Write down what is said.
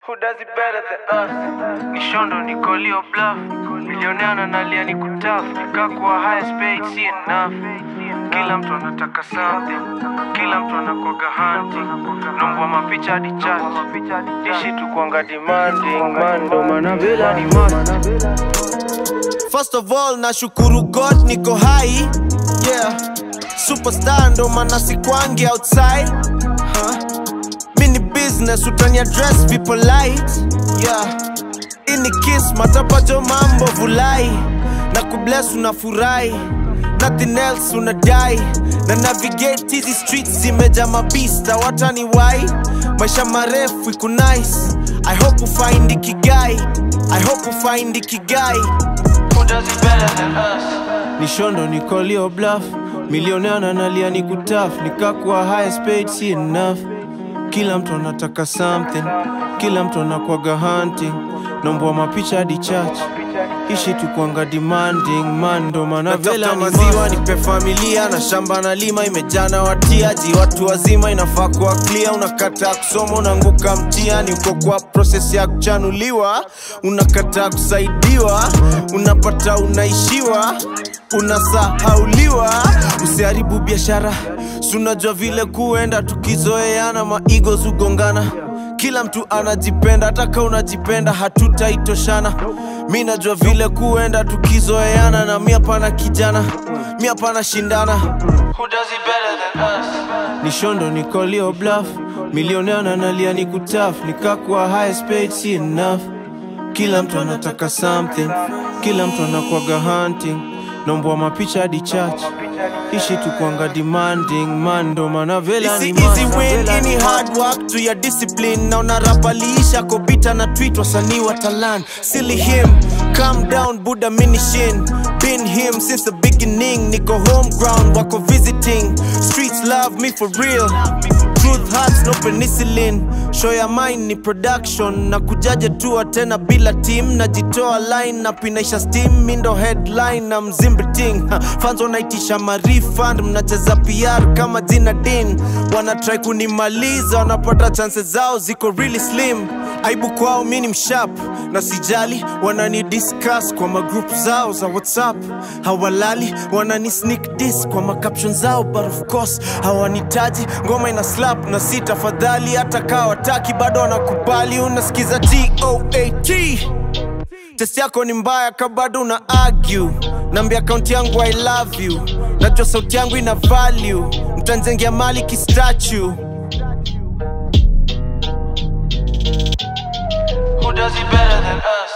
Who does it better than us? Nishondo nikolio bluff milionea nalia ni kutaf nikakuwa highest paid si enough kila mtu anataka something kila mtu anakwaga hunting nombwa mapicha hadi chat ishi tu kwanga demanding man ndo maana vela ni must First of all, nashukuru God niko hai yeah. Superstar ndo maana sikwangi outside huh? Mini business utani address people light yeah. Ini kiss matapajo mambo vulai na kubless unafurahi nothing else unadai na navigate hizi streets zimeja mabista watani wai maisha marefu iku nice I hope ufind ikigai I hope ufind ikigai Who does it better than us? nishondo nikolio bluff milionea nalia ni kutaf nikakuwa highest paid si enough kila mtu anataka something kila mtu anakwaga hunting nombwa mapicha hadi church ishi tu kwanga demanding man ndo maana vela ni maziwa nipe familia na shamba na lima imejana watiaji watu wazima inafaa kuwa clear unakataa kusoma unaanguka mtiani uko kwa proses ya kuchanuliwa unakataa kusaidiwa unapata unaishiwa unasahauliwa usiharibu biashara sunajua vile kuenda tukizoeana maigo zugongana kila mtu anajipenda hata ka unajipenda hatutaitoshana mi najua vile kuenda tukizoeana na mi hapana kijana mi hapana shindana Who does it better than us? nishondo nikolio bluff milionea nalia ni kutaf nikakuwa highest paid si enough kila mtu anataka something kila mtu anakwaga hunting nombwa mapicha hadi church ishi tu kwanga demanding man ndo maana vela ni Easy, easy must. win, Vela ni any hard work to your discipline na unarapaliisha kobita na tweet wasanii wa talan silly him calm down buddha minishin been him since the beginning niko home ground wako visiting streets love me for real truth hurts no penicillin show ya mine ni production na kujaje tua tena bila team najitoa line na pinaisha steam mindo headline na mzimbiting fans wanaitisha marifund mnacheza pr kama jina din wanatrai kunimaliza wanapata chances zao ziko really slim aibu kwao mi ni mshap na sijali wanani discuss kwa magroup zao za whatsapp hawalali wanani sneak dis kwa macaption zao but of course hawanitaji ngoma ina slap na si tafadhali hata kaa wataki bado wanakubali unasikiza toat test yako ni mbaya ka bado una argue nambia akaunti yangu i love you najua sauti yangu ina value mtanzengea mali kistatue Who does it better than us?